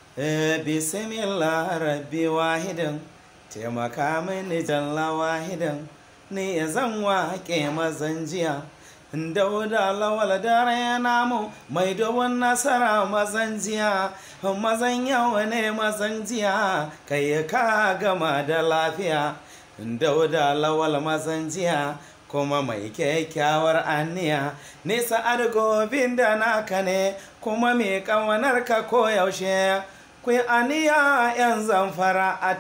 bismillah rabbi wahidan taimaka mini jalla wahidan ni ya zan waƙe mazan jiya dauda lawal dare namu mai dubun nasara mazan jiya mazan yawa ne mazan jiya kai ka gama da lafiya dauda lawal mazan jiya kuma mai kyakkyawar aniya nisa argobin da naka ne kuma mai kawanar ka koyaushe ku aniya yan zamfara a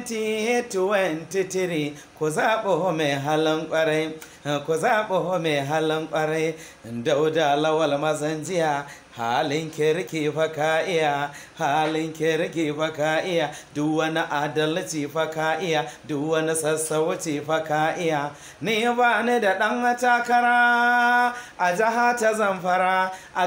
2023 ku zaɓo mai halin ƙwarai ku zaɓo mai halin ƙwarai dauda lawal mazan jiya halin kirki fa ka iya halin kirki fa ka iya duk wani adalci fa ka iya duk wani sassauci fa ka iya ni ba ni da ɗan takara a jiha ta zamfara a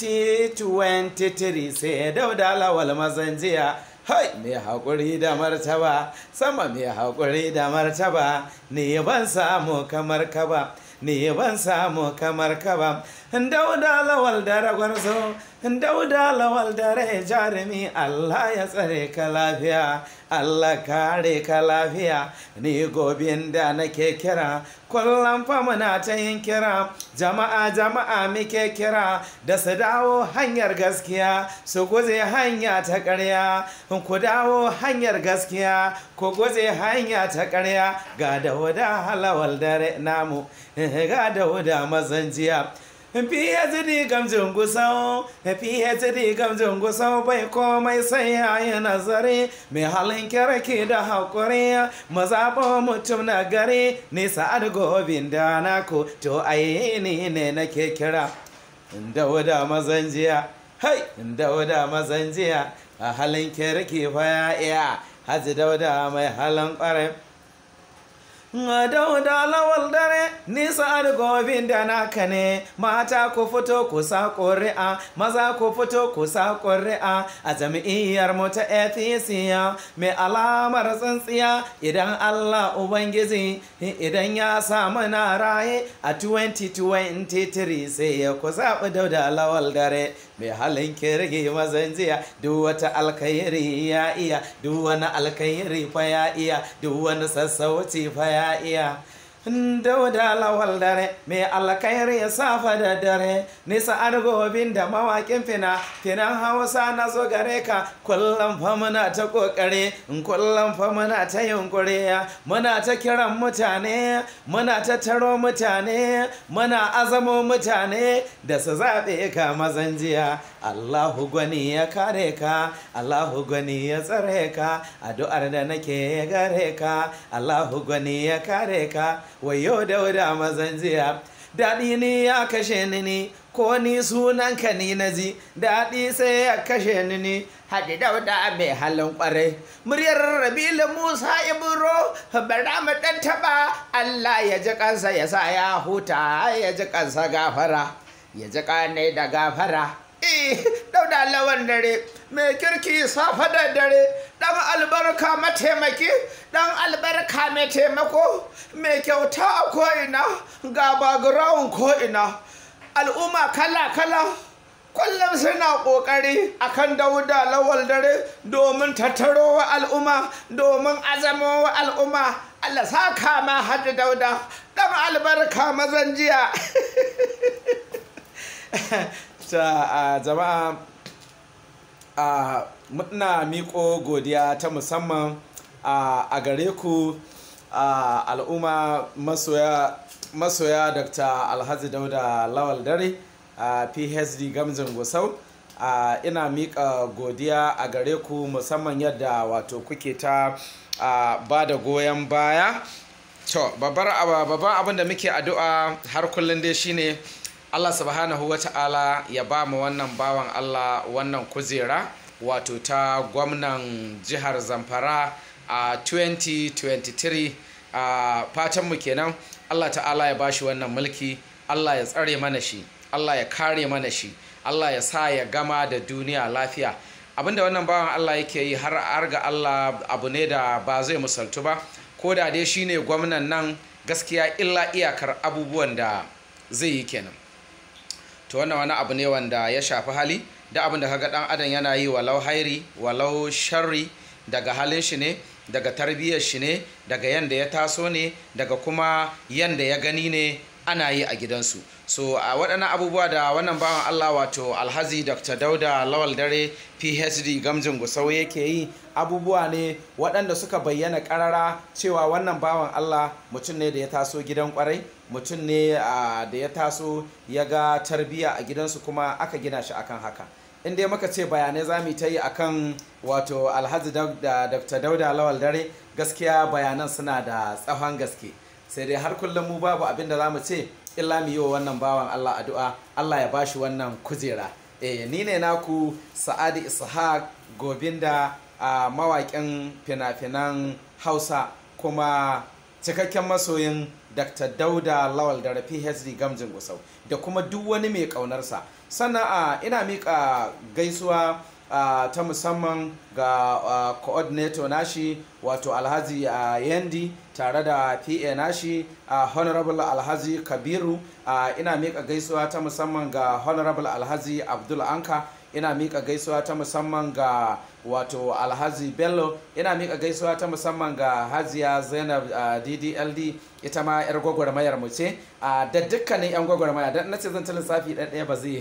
2023 sai dauda lawal mazan jiya hai mai haƙuri da martaba sama mai haƙuri da martaba ni ban samu kamar ka ba ni ban samu kamar ka ba dauda lawal da ragwarzo dauda lawal da rai jarumi Allah ya tsare ka lafiya Allah kare ka lafiya ni gobin da nake kira kullum fa muna ta yin kira jama'a jama'a muke kira da su dawo hanyar gaskiya su guje hanya ta ƙarya ku dawo hanyar gaskiya ku guje hanya ta ƙarya ga dauda halawal dare namu ga dauda mazanjiya PhD gamjin gusau PhD gamjin gusau bai komai sai ya yi nazari mai halin kirki da haƙuri mazaɓo mutum na gari nisa adgobin da naku to aini ne nake kira dauda mazanjiya hai dauda mazanjiya a halin kirki fa ya iya haji dauda mai halin ƙwarai dauda lawal dare nisa argobin da naka ne mata ku fito ku sa ƙuri'a maza ku fito ku sa ƙuri'a a jam'iyyar mu ta APC mai alamar tsintsiya idan Allah Ubangiji idan ya samu na raye a 2023 sai ya ku zaɓi dauda lawal dare mai halin kirgi mazan jiya duk wata alkhairi ya iya duk wani alkhairi fa ya iya duk wani sassauci fa ya iya dauda lawal dare mai alkhairi ya safa da dare nisa argobin da mawakin fina finan hausa na zo gare ka kullum fa muna ta kokare kullum fa muna ta yunkuri muna ta kiran mutane muna ta taro mutane muna azamo mutane da su zaɓe ka mazan jiya allahu gwani ya kare ka allahu gwani ya tsare ka addu'ar da nake gare ka allahu gwani ya kare ka wayo dauda mazan jiya daɗi ne ya kashe ni ne ko ni sunanka ni na ji daɗi sai ya kashe ni ne haɗi dauda mai halin ƙwarai muryar rabila musa ibro bara mu ɗan taɓa allah ya ji kansa ya sa ya huta ya ji kansa gafara ya ji ƙane da gafara eh dauda lawan dare mai kirki safa da dare dan albarka mataimaki dan albarka mai taimako mai kyauta a ko'ina ga background ko'ina al'umma kala-kala kullum suna ƙoƙari akan dauda lawal dare domin tattaro wa al'umma domin azamo wa al'umma Allah saka ma hajji dauda dan albarka mazan jiya ta jama'a a muna miko godiya ta musamman a gare ku al'umma masoya dr alhaji dauda lawal dare a phd gamjin gusau ina mika godiya a gare ku musamman yadda wato kuke ta ba da goyon baya to babban abin da muke addu'a har kullum dai shine Allah subhanahu wa ta'ala ya ba mu wannan bawan Allah wannan kujera wato ta gwamnan jihar Zamfara a 2023 a fatanmu kenan Allah ta'ala ya ba shi wannan mulki Allah ya tsare mana shi Allah ya kare mana shi Allah ya sa ya gama da duniya lafiya abinda wannan bawan Allah yake yi har arga Allah abu ne da ba zai musaltu ba ko da dai shine gwamnan nan gaskiya illa iyakar abubuwan da zai yi kenan to wannan wani abu ne wanda ya shafi hali da abin da kaga dan adam yana yi walau hairi walau sharri daga halin shi ne daga tarbiyyar shi ne daga yanda ya taso ne daga kuma yanda ya gani ne ana yi a gidansu so a waɗannan abubuwa da wannan bawan allah wato alhazi dr dauda lawal dare phd gamjin gusau yake yi abubuwa ne waɗanda suka bayyana ƙarara cewa wannan bawan allah mutum ne da ya taso gidan kwarai mutum ne da ya taso ya ga tarbiyya a gidansu kuma aka gina shi akan haka in dai muka ce bayanai za mu ta yi akan wato alhaji da dr dauda lawal dare gaskiya bayanan suna da tsawon gaske sai dai har kullum mu babu abin da za mu ce illa mu yi wa wannan bawan allah addu'a allah ya bashi wannan kujera eh ni ne naku sa'adi ishaq gobinda a mawaƙin fina-finan hausa kuma cikakken masoyin dr dauda lawal da phd gamjin gusau da kuma duk wani mai ƙaunarsa sannan a ina miƙa gaisuwa Uh, ta musamman ga uh, coordinator nashi wato alhaji uh, yandi tare da pa nashi honorable alhaji kabiru ina miƙa gaisuwa ta musamman ga honorable alhaji abdul anka ina miƙa gaisuwa ta musamman ga wato alhaji bello ina miƙa gaisuwa ta musamman ga hajiya zainab ddld ita ma yar gwagwarmayar mu ce da dukkanin yan gwagwarmaya don nace zan ta lissafi ɗaya ba zai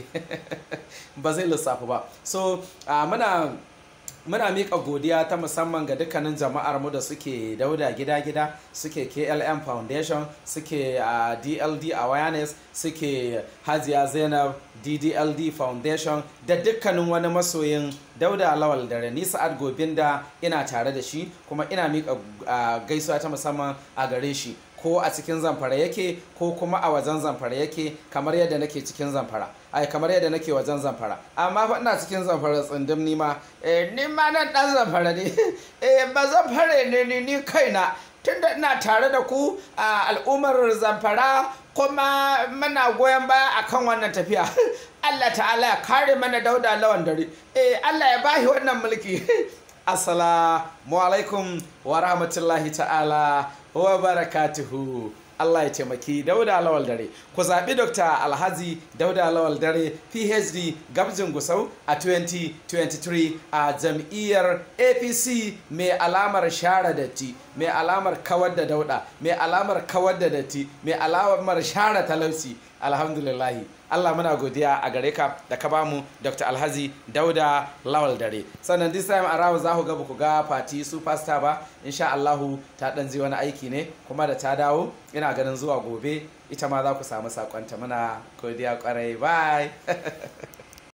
ba zai lissafi ba so muna muna miƙa godiya ta musamman ga dukkanin jama'ar mu da suke dauda gida-gida suke klm foundation suke uh, dld awareness suke hajiya zainab ddld foundation da dukkanin wani masoyin dauda lawal da rani sa'ad gobinda ina tare da shi kuma ina miƙa uh, gaisuwa ta musamman a gare shi ko a cikin zamfara yake ko kuma a wajen zamfara yake kamar yadda nake cikin zamfara ai kamar yadda nake wajen zamfara amma fa ina cikin zamfara tsindim ni ma eh ni ma nan dan zamfara ne eh ba zamfare ne ni ni kaina tunda ina tare da ku a al'ummar zamfara kuma muna goyon baya akan wannan tafiya Allah ta'ala ya kare mana dauda lawan dare eh Allah ya bashi wannan mulki assalamu alaikum wa rahmatullahi ta'ala wa barakatuhu Allah ya taimaki Dauda Lawal Dare. Ku zaɓi Dr. Alhaji Dauda Lawal Dare PhD Gabjin Gusau a 2023 a jam'iyyar APC mai alamar share datti, mai alamar kawar da dauda, mai alamar kawar da datti, mai alamar share talauci. Alhamdulillahi. Allah muna godiya a gare ka da ka bamu Dr. Alhaji Dauda Lawal Dare. Sannan this time around za ku ga ku ga Fati Superstar ba, insha Allahu ta dan ji wani aiki ne kuma da ta dawo ina ganin zuwa gobe ita ma za ku samu sakonta muna godiya kwarai bye